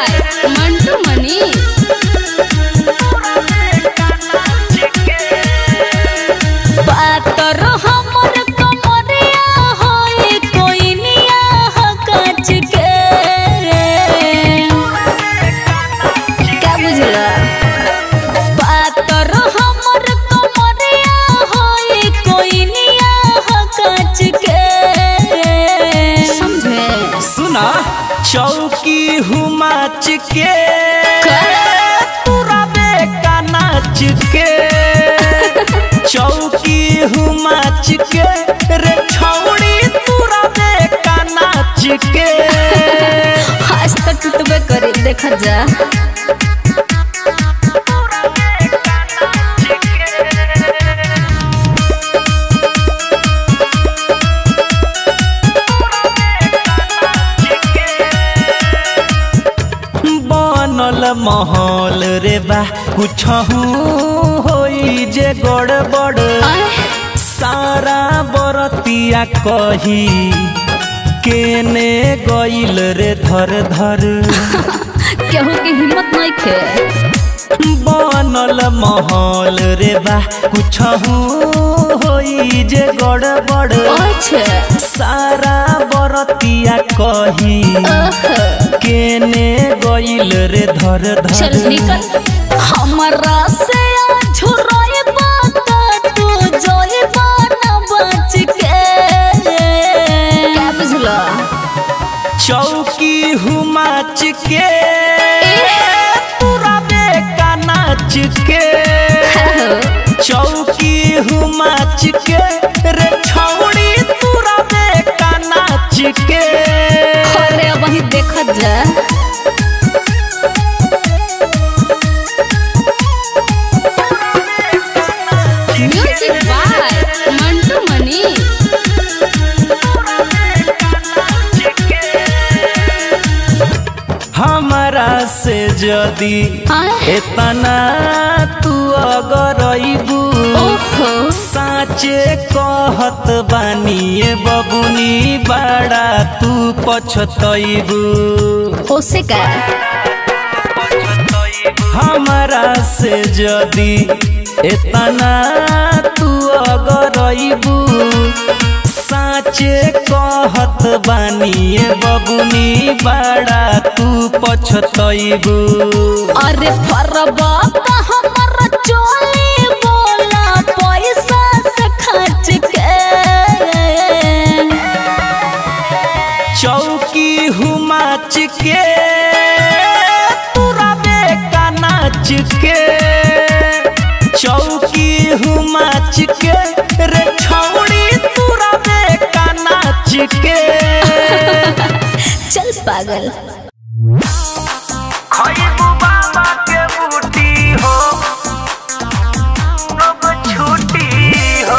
By Mantu Manish पातर हमर कमरिया होए कोइनिया ह काच के क्या बुझला पातर हमर कमरिया होए कोइनिया ह काच के समझे सुना चौकी हुमाच के का? तुराबे का नाच के चौकी हुमाच के रे छौड़ी तुराबे का नाच के आज तक टूटबे करे देखा जा बनल महल रे बा कुछ होई जे गड़बड़ सारा बरतिया कही केने गइल रे धर धर केहू के हिम्मत नहीं खे बनल महल रे बा कुछ होई जे गड़बड़ अच्छा सारा बरतिया कही ओह, केने गइल रे धर चल धर निकल हमरा से झुराए बात तू जोए बाना बच के क्या बुझला चौकी हुमाच के तुराबे का नाच के चौकी हुमाच के रे छौड़ी तुराबे का नाच के अरे अब वही देखत जा म्यूजिक बाय मंटू मनीष हमारा से जदी आय इतना तू अगर अइबू ओहो साचे कहत बानिए बबुनी बड़ा तू पछतइबू ओसे का हमारा से जदी इतना तू अगर अइबू साचे कहत बानिए बबुनी बड़ा तू पछतइबू अरे फरबा का हमर चोली बोला पैसा से खर्च के चौकी हुमाच के तुराबे का नाच के चौकी हुमाच के रे छौड़ी तुराबे का नाच के चल पागल खइबू बाबा के बूटी हो अब छुट्टी हो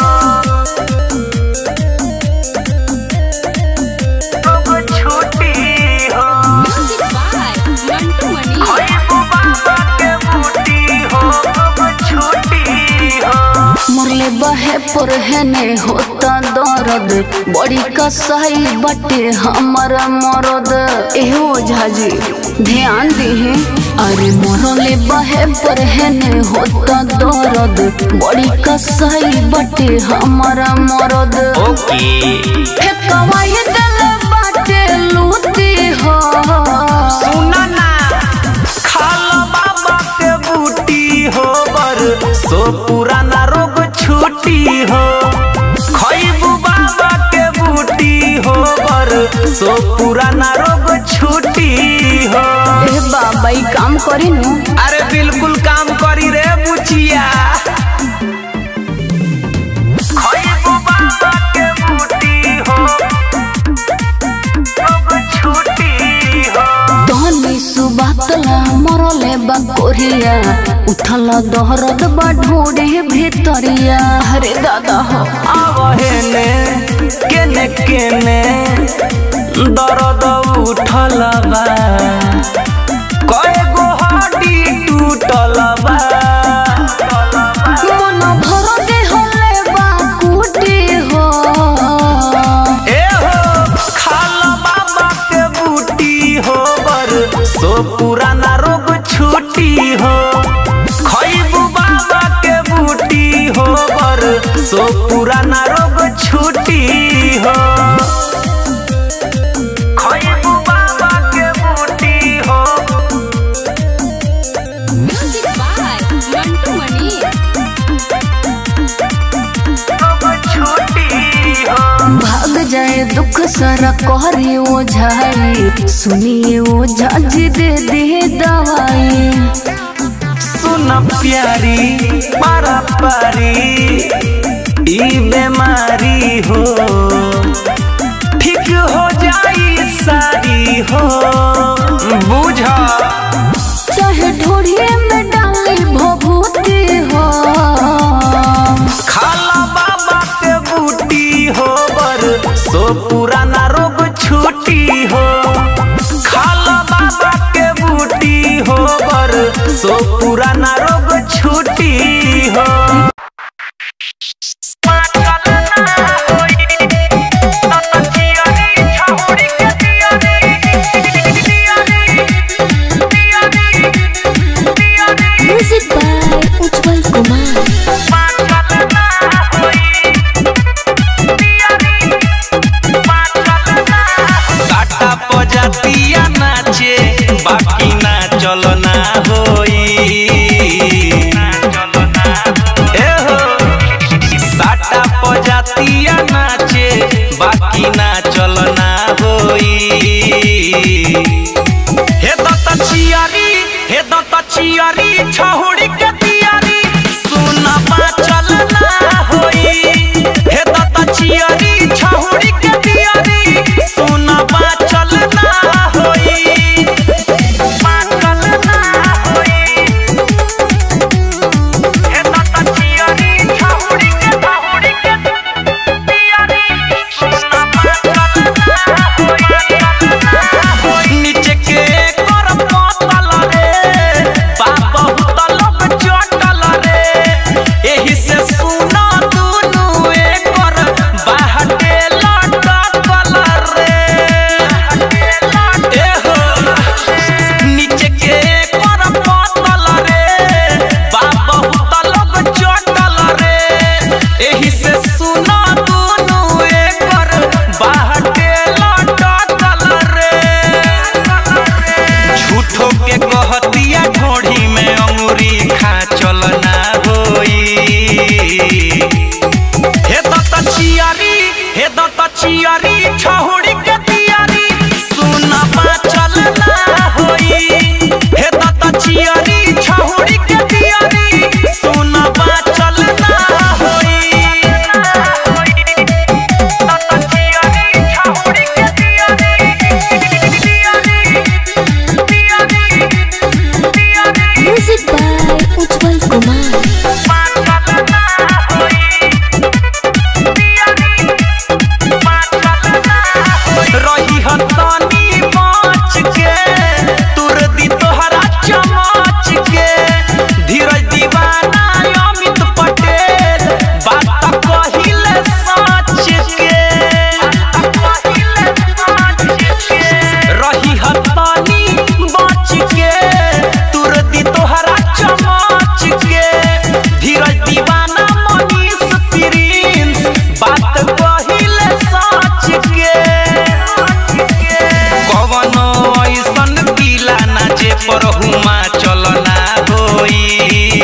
अब छुट्टी हो म्यूजिक बाय मंटू मनीष खइबू बाबा के बूटी हो अब छुट्टी हो मुरले बहे पुरहने होता दर्द बड़ी कसाई बटे हमर मरद एहो झाजी ध्यान दिहे अरे मुरले बहे पुरहने होता दर्द बड़ी कसाई बटे हमर मरद ओके फेकवाई दिल बाटे लूटी हो सुना ना खाला बाबा के बूटी हो बर सो पुराना रोग छुट्टी हो खइबू बाबा के बूटी हो बर सो पुराना रोग छुट्टी हो ए बाबा ई काम करी नु अरे बिल्कुल काम करी रे बुचिया खइबू बाबा के बूटी हो अब छुट्टी हो धनी सुबातला मरले बा कोरिया उठल दहरद बा ढूढ़े भीतरिया अरे दादा हो आवहेने केने केने दर्द उठल बा कए गो हड्डी टूटल बा मन भर के होले बा कुटी हो ए हो खाल बाबा के बूटी हो बर सो पुराना रोग छूटी हो खैबू बाबा के बूटी हो बर सो पुराना रोग छूटी हो खैबू बाबा के बूटी हो म्यूजिक बाय मंटू मनी रोग छूटी हो भाग जाए दुख सारा कहरी ओझाई सुनिए ओझा जी दे दे दवाई सुन प्यारी पारा पारी ई बीमारी हो ठीक हो जाई सारी हो बुझ चाहे ढोढ़िए में डाली भभूति हो खाला बाबा के बूटी हो बर सो पुराना रोग छूटी हो खाला बाबा के बूटी हो बर सो पुराना रोग छूटी हो म्यूजिक बाय उज्जवल कुमार काटा पजातिया नाचे बाकी ना चलो ना होई ए हो साटा पजातिया नाचे बाकी ना चलो ना होई हे दत्त चियारी हे दत्त चियारी छहुड़ी के तियारी सुना चल ना होई हे दत्त चियारी छहुड़ी के तियारी सुना चल ना होई चल ना होई हे दत्त चियारी छहुड़ी के छहुड़ी के तियारी सुना चल ना होई नीचे के कर पतल रे बाप बहुत लोग चटल रे एही से सुना दुनु एकर बाहटे लटकल रे ए हो नीचे के कर पतल रे बाप बहुत लोग चटल रे एही से सुना दुनु एकर बाहटे लटकल रे झूठो के कहतिया ढोढ़ी में अंगूरी खा चल ना होई हे दत्त चियारी हे दत्त चियारी छहुड़ी के तियारी सुना चल ना होई हे दत्त चियारी छहुड़ी के तियारी सुना चल ना होई दत्त चियारी छहुड़ी के तियारी म्यूजिक बाय उज्जवल कुमार रही हतानी पाँच के तुर दी तोहरा चमाच के धीरज दीवाना अमित पटेल बात कहिले सच के रही हतानी बच के तुर दी तोहरा चमाच के धीरज दीवाना मनीष प्रिंस बात कहिले सच के कवनो ऐसन पीला ना जे पर हुमा चलना होई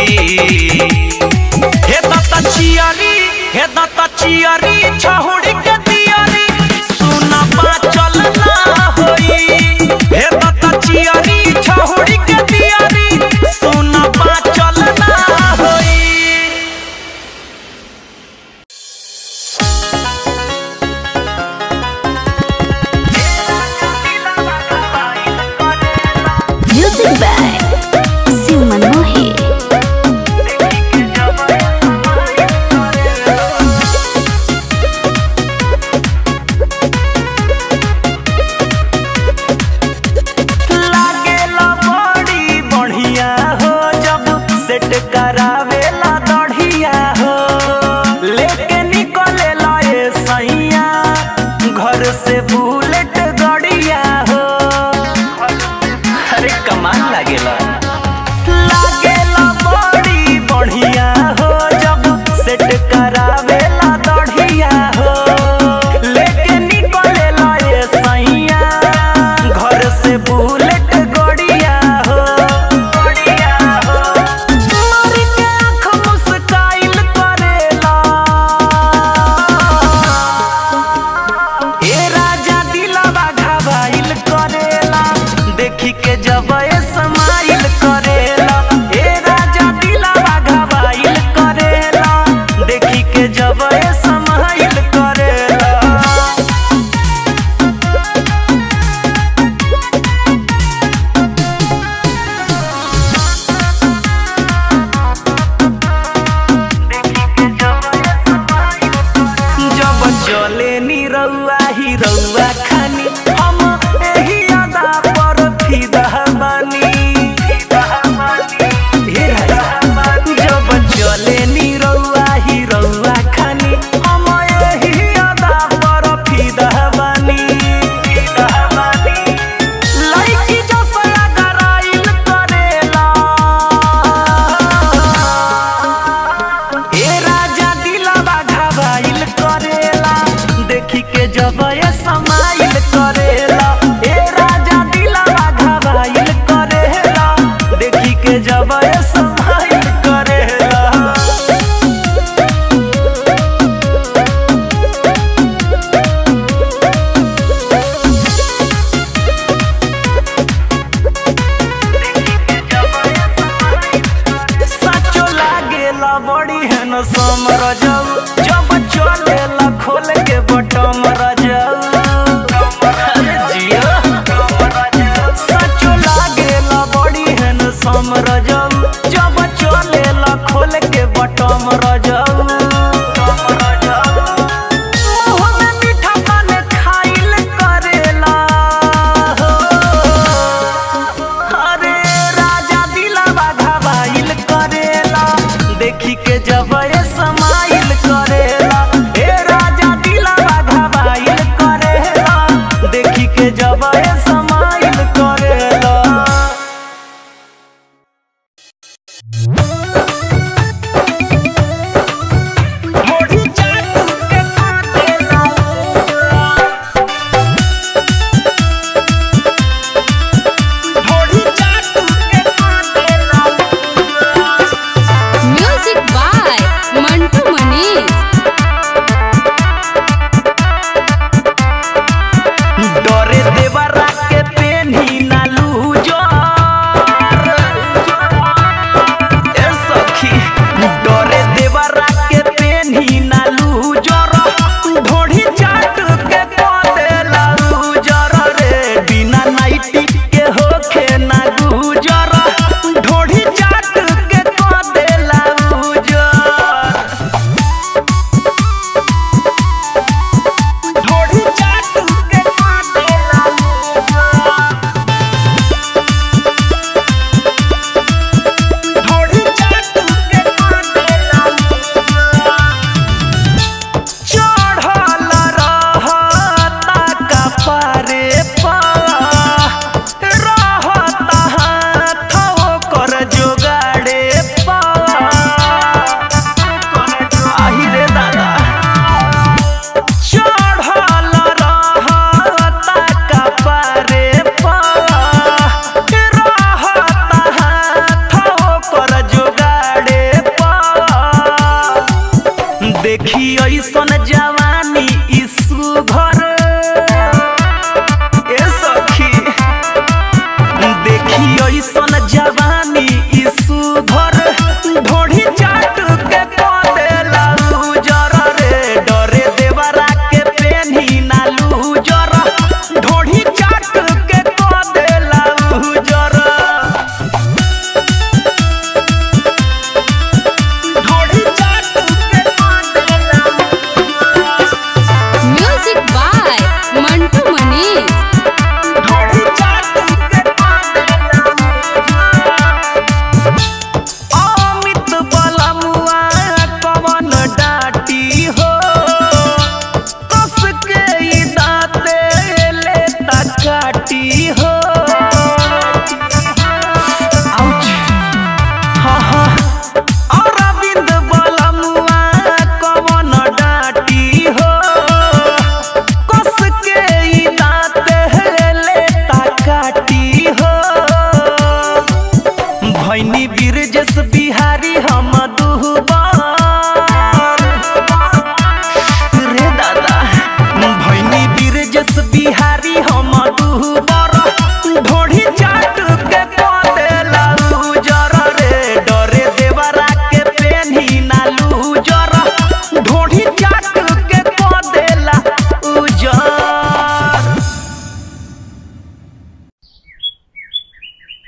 हे दत्त चियारी हे दत्त चियारी छहुड़ी के तियारी सुना चलना होई हे दत्त चियारी छहुड़ी के तियारी सुना चलना होई म्यूजिक बाय शिव मनमोही लागेला बड़ी बढ़िया हो जब सेट करावेला दढ़िया हो लेके निकलेला ये सैया घर से बुलेट गड़िया हो अरे बुलेट गड़िया हो गड़िया हो मारी के आँख मुस्काइल करेला ए राजा दिलवा घबाइल करेला देखी के जब ए समाइल करेला ए राजा दिलवा घबाइल करेला देखी के जब ए समाइल करेला जब चले नी रउआ ही रउआ खानी हम एही अदा पर फिदा बानी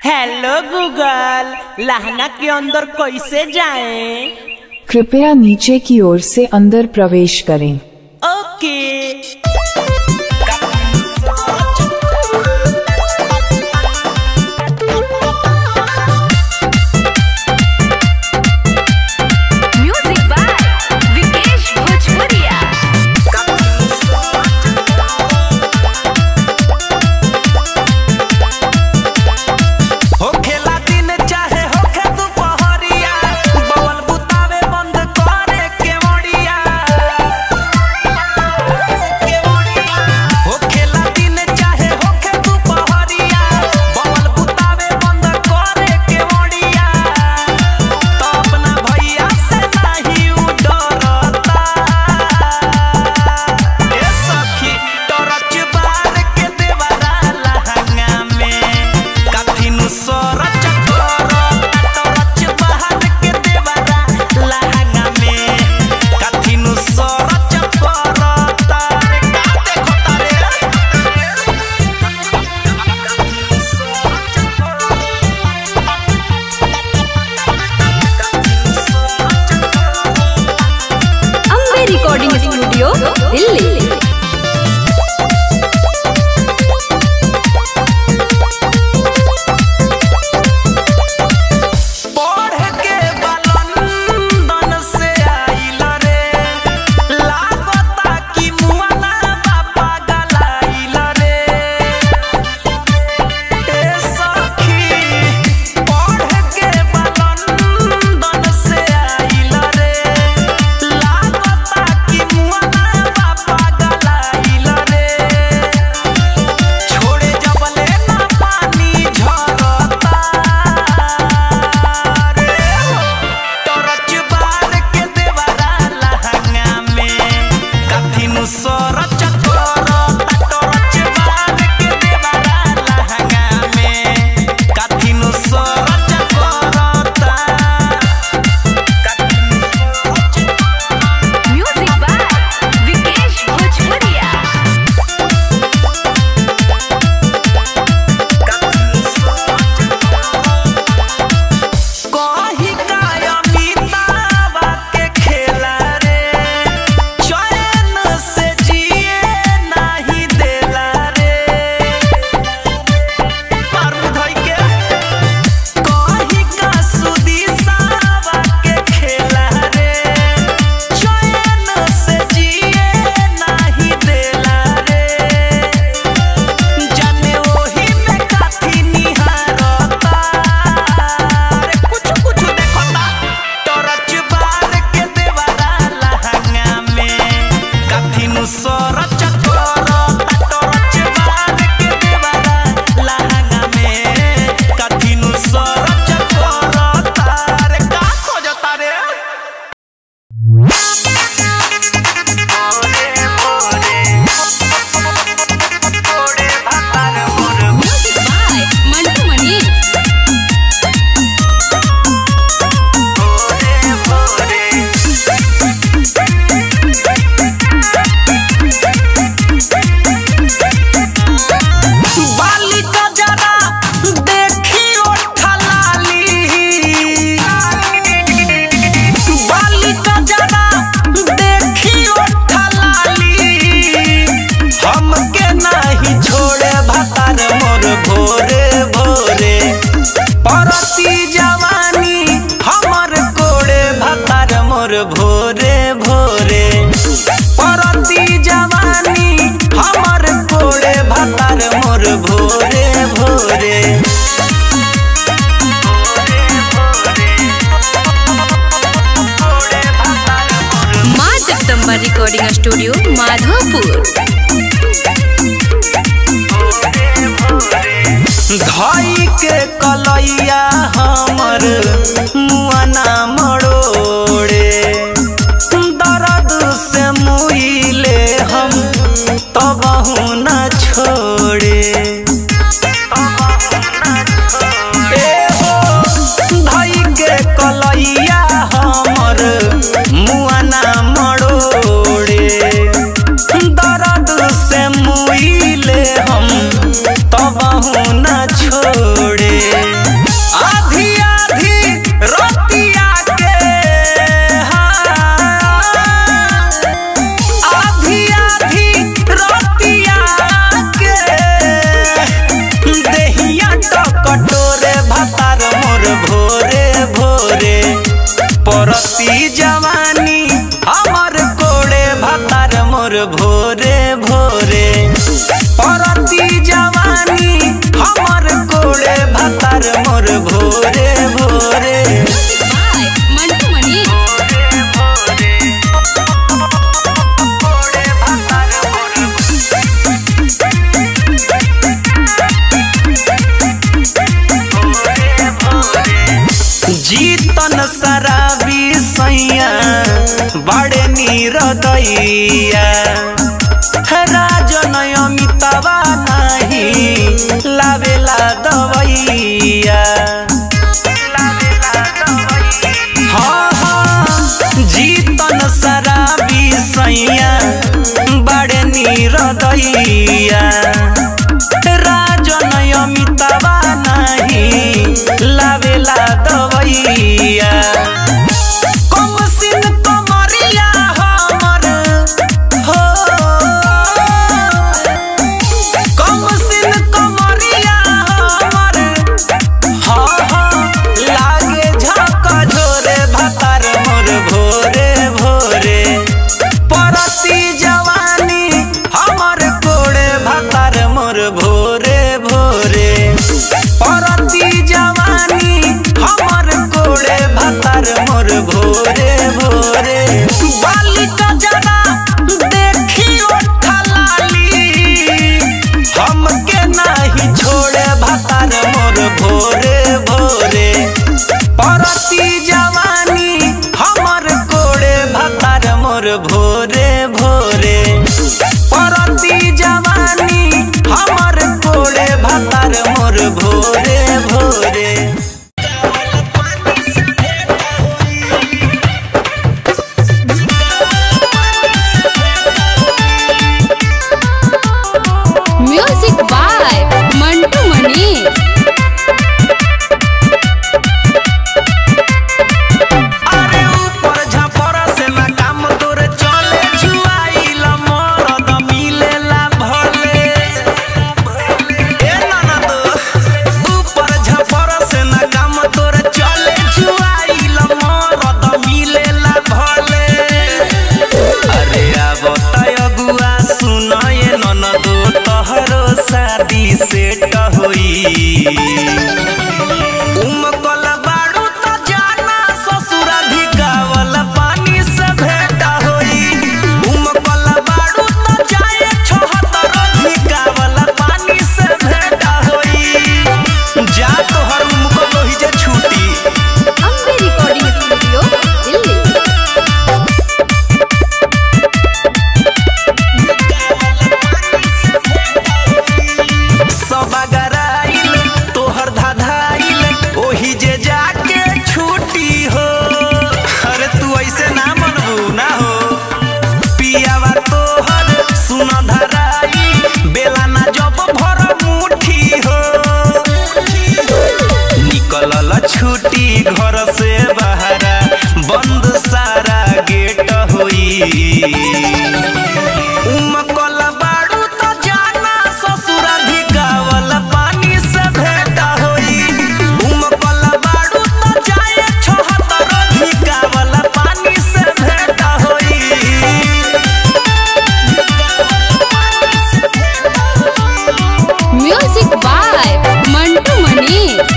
हेलो गूगल लहंगा के अंदर कैसे जाएं? कृपया नीचे की ओर से अंदर प्रवेश करें ओके म्यूजिक बाय विकेश भोजपुरिया होखेला दिन चाहे होखे दुपहरिया बवल बुतावे बंद करे के मोड़िया होखेला दिन चाहे होखे दुपहरिया बवल बुतावे बंद करे के मोड़िया तो अपना भैया से नहीं उ डरता ए सखी टरच बार के देवरा लहंगा में काफिनु सरच कर टरच बार के देवरा लहंगा में काफिनु सरच कर तारे का देखो तारे अम्बे रिकॉर्डिंग स्टूडियो दिल्ली पढ़ के बलंदन से आइल रे लागता कि मुआना बापा गलाइल रे ए सखी पढ़ के बलंदन से आइल रे लागता कि मुआना बापा गलाइल रे छोड़े जबले ना पानी झरता रे टरच बार के देवरा लहंगा में काफिनु सरच करता टरच बार के देवरा लहंगा में काफिनु सरच करता काफिनु सरच म्यूजिक बाय विकेश भोजपुरिया कही काय अमितावा के खेला रे चैन से जिए नहीं देला रे मार धोई के कही का सुदिसावा के खेला रे चैन से जिए नहीं देला रे जाने ओही में काथी निहारता रे कुछ कुछ देखता टरच बार के देवरा लहंगा में काथी नु सरच करता टरच बार के देवरा लहंगा में काथी नु सरच करता रे का खोजता रे ओरे ओरे ओरे भातार मोर म्यूजिक बाय मंटू मणि बालिका जरा देखियो ठलाली बालिका जरा देखियो ठलाली हमके नहीं छोड़े भतार मोर भोरे भोरे परती जवानी हमर कोड़े भतार मोर भोरे भोरे परती जवानी हमर कोड़े भतार मोर भोरे भोरे माँ जगदम्बा रिकॉर्डिंग स्टूडियो माधोपुर धई के कलैया हमर मुआना मरोड़े दर्द से मुइले हम तब न छोड़े ए हो धई के कलैया हमर मुआना मरोड़े दर्द से मुइले हम तब न छोड़े देहिया तो कटोरे भातार मोर भोरे भोरे परती जवानी हमर कोड़े भातार मोर भोरे भोरे परती जवानी हमर कोड़े भातार मोर भोरे भोरे मंटू मनी जीतन शराबी सैया बड़े नीरदैया राजन अमितावा नहीं लावेला दवैया हाँ हाँ जीतन शराबी सैया बड़े नीरदैया राजन अमितावा नहीं लावेला दवैया कम सिन कमरिया हमर हो कम सिन कमरिया हमर हाँ हाँ लागे झका झोरे भातार मोर भोरे भोरे परती जवानी हमर कोड़े भातार मोर भोरे भोरे परती जवानी हमर कोड़े भातार मोर भोरे भोरे बालिका जरा देखी ओठा लाली हमके नाही छोड़े भातार मोर भोरे भोरे परती जवानी हमर कोड़े भातार मोर भोरे भोरे परती जवानी हमर कोड़े भातार मोर भोरे भोरे म्यूजिक बाय मंटू मनी अरे ऊपर झपर से ना काम तोरे चले छुआइल मरद मिलेला भले ए नाना तो ऊपर झपर से ना काम तोरे चले छुआइल मरद मिलेला भले अरे अब तय अगुआ सुन ये ननदो तहरो शादी सेट होई उमकल बाड़ू त जाना ससुराधिकावल पानी से भेंट होई उमकल बाड़ू त जाए छहतर अधिकावल पानी से भेंट होई जा तोहर उमकल होई जे छूटी अम्बे रिकॉर्डिंग स्टूडियो दिल्ली सब अगराइल तोहर धाधाइल ओही जे जाके छूटी हो अरे तू ऐसे ना मनबू ना हो पियावा तोहर सुन धराई बेला ना जब भर मुठी हो निकलल छुट्टी घर से बहरा बंद सारा गेट होई उमकल बाड़ू त जाना ससुराधिकावल पानी से भेंट होई उमकल बाड़ू त जाए छहतर अधिकावल पानी से भेंट होई म्यूजिक बाय मंटू मनी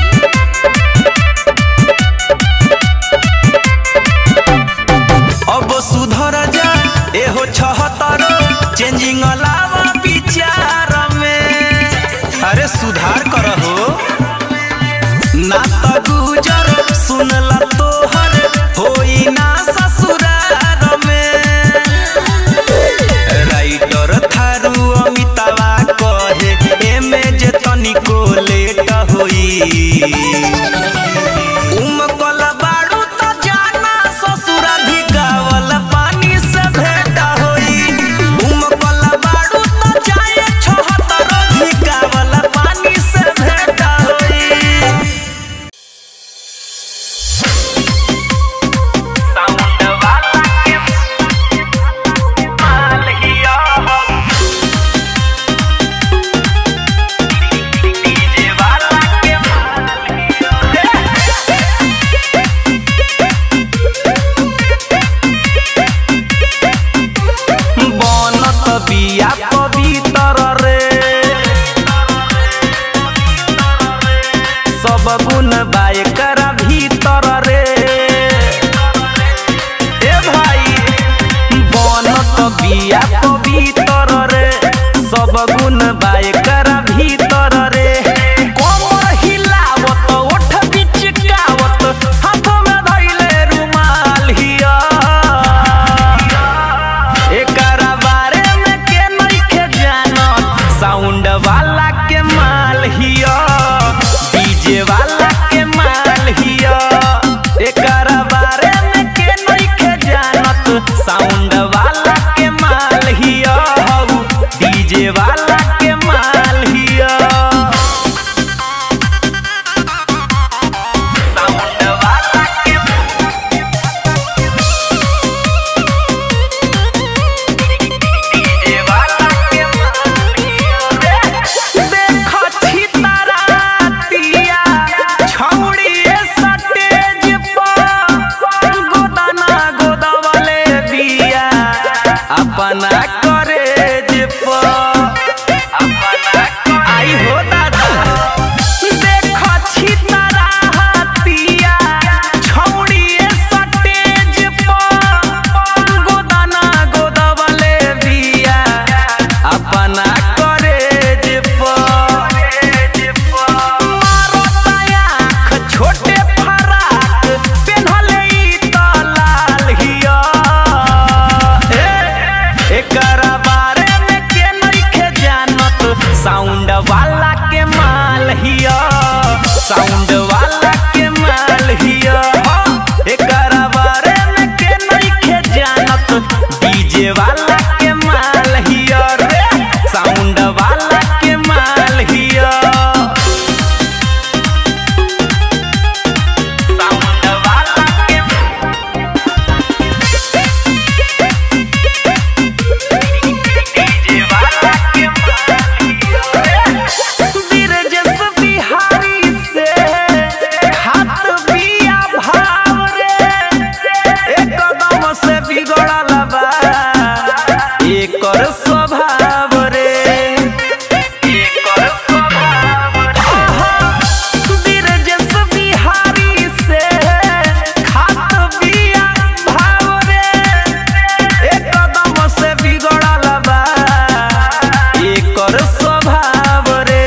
अब सुधर जा एहो छहतर चेंजिंग अलावा विचार में अरे सुधार कर हो ना त गुजर सुनला तोहर होई ना ससुरार में राइटर थारू अमितावा कहे एमे जे तनिको लेट होई उमकल बाड़ू त जाना ससुराधिकावल पानी से भेंट होई उमकल बाड़ू त जाए छहतर अधिकावल पानी से भेंट होई साउंड वाला के माल हिया हो डीजे वाला सब गुण बाय करा भीतर रे ए भाई बनत बिया पवित्र रे सब गुण बाय करा भीतर रे कमर हिलावत ओठ बिचकावत हाथ में धइले रुमाल हिया एकरा बारे में के नइखे जानत साउंड वाला के माल हिया डीजे वाला के माल हिया एकरा बारे में के नइखे जानत साउंड वाला के माल हिया हऊ डीजे वाला के माल हिया साउंड वाला के डीजे वाला के माल हिया देखो छितरातिया छौड़िए सटेज पर गोदाना गोदवले बिया अपना करेज पर अपना आई हो दादा देखो छितरातिया छौड़िए सटेज पर गोदाना गोदवले बिया अपना करेज पर मारो आँख छोटे फराक पेन्हले ई त लाल हिया ए, एकरा बारे में के नइखे जानत साउंड वाला के माल हिया साउंड वाला के माल हिया एकरा बारे में के नइखे जानत डीजे वाला के माल हिया रे साउंड वाला के माल हिया साउंड वाला के डीजे वाला के बिरजस बिहारी से हाथ बिया भाव रे एकदम से बिगड़ल बा एकर स्वभाव रे एकर स्वभाव रे बिरजस बिहारी से हाथ बिया भाव रे एकदम से बिगड़ल बा एकर स्वभाव रे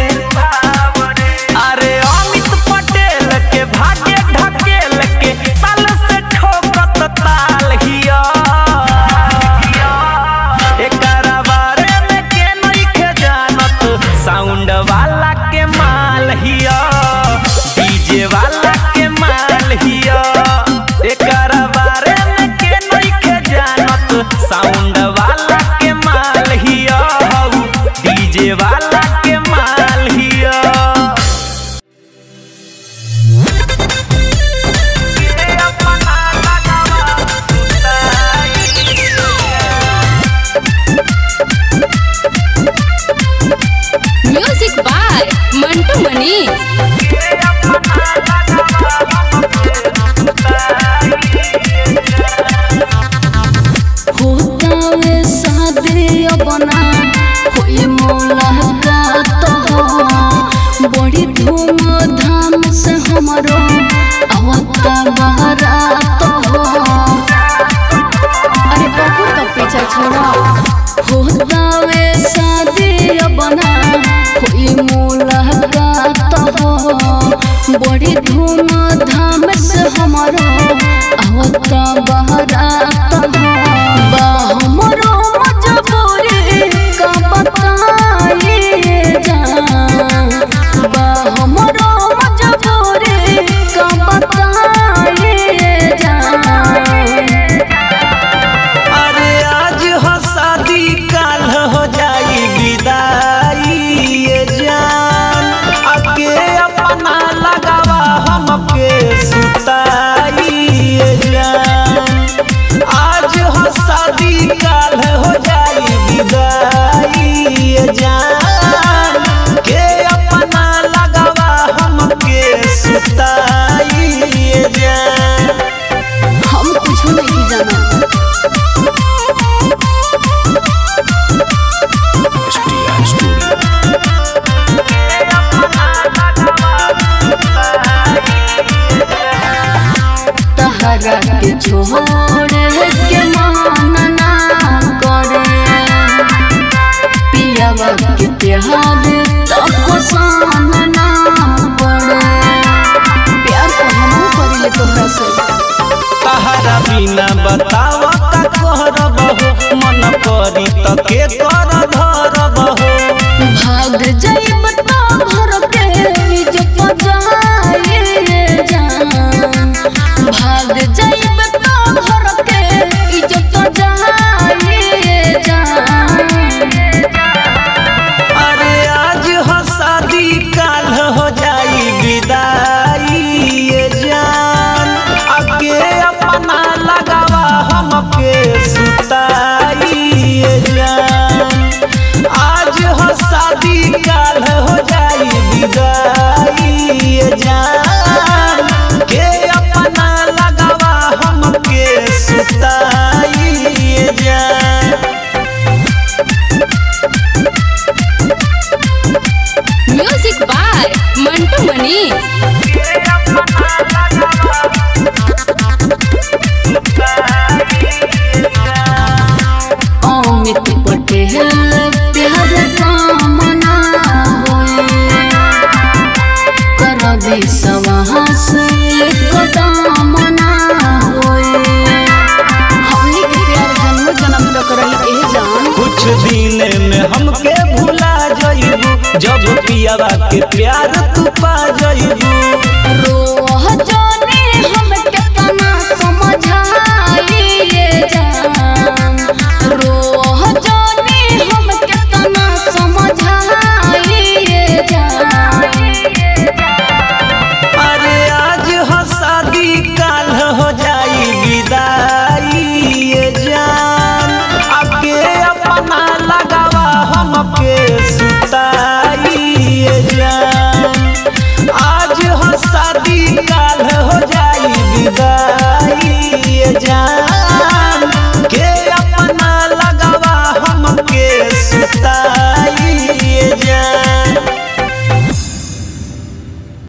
अरे अमित पटेल के भाग्य ढकेल के ताल से ठोकत ताल हिया एकरा बारे में के नइखे जानत साउंड वाला के माल हिया डीजे वाला के माल हिया एकरा बारे में के नइखे जानत साउंड वाला के माल हिया हऊ डीजे वाला के माल हिया म्यूजिक बाय मंटू मनीष होता वे शादी बना कोई मुलाकात हो बड़ी धूम धाम से हमारो आवता बारात हो अरे पप्पू का पीछा छोड़ा होता वे शादी बना कोई मुलाकात हो बड़ी धूम धाम से हमारो आवता बारात हो बा हमरो मजबूरी का बताइए जान बा हमरो मजबूरी का बताइए जान अरे आज हो शादी काल हो जाई विदाई ये जान अके अपना लगावा हमके सुताई ये जान आ के छोड़े के मन ना करे पियावा के प्यार तको सान ना पड़े प्यार तो हम करिले तोहरा से तहरा बिना बतावा का करब हो मन करी त के कर धरब हो भाग जाइब तो घर के इज्जत जाए जान भाग जाइब तो घर के इज्जत जाए जान अरे आज हो शादी काल हो जाई विदाई ये जान अके अपना लगावा हमके सुताई ये जान आज हो शादी काल हो जाई विदाई ये जान के अपना लगावा हमके सुताई ये जान म्यूजिक बाय मंटू मनी अमित पटेल प्यार कामना होए कर विश्वास कदम ना होए हमनी के प्यार जन्म जन्म तक रही ए जान कुछ दिन में हमके भुला जाइबू जब पियावा के प्यार तू पा जाइबू